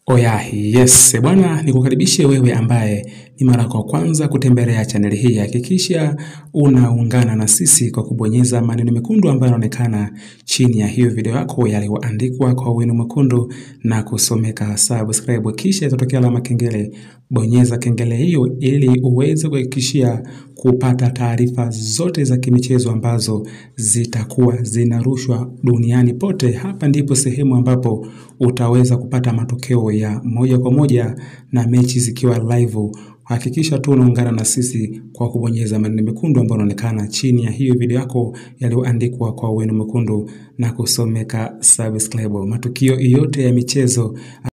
Oyahi, yes. Bwana nikukaribishe wewe ambaye ni mara kwa kwanza kutembelea chaneli hii. Hakikisha unaungana na sisi kwa kubonyeza maneno mekundu ambayo yanaonekana chini ya hiyo video yako yaliyoandikwa kwa wino mwekundu na kusomeka subscribe. Kisha itatokea alama kengele. Bonyeza kengele hiyo ili uweze kuhakikishia kupata taarifa zote za kimichezo ambazo zitakuwa zinarushwa duniani pote. Hapa ndipo sehemu ambapo utaweza kupata matokeo ya moja kwa moja na mechi zikiwa live. Hakikisha tu unaungana na sisi kwa kubonyeza maneno mekundu ambayo yanaonekana chini ya hiyo video yako yaliyoandikwa kwa wino mwekundu na kusomeka subscribe. Matukio yote ya michezo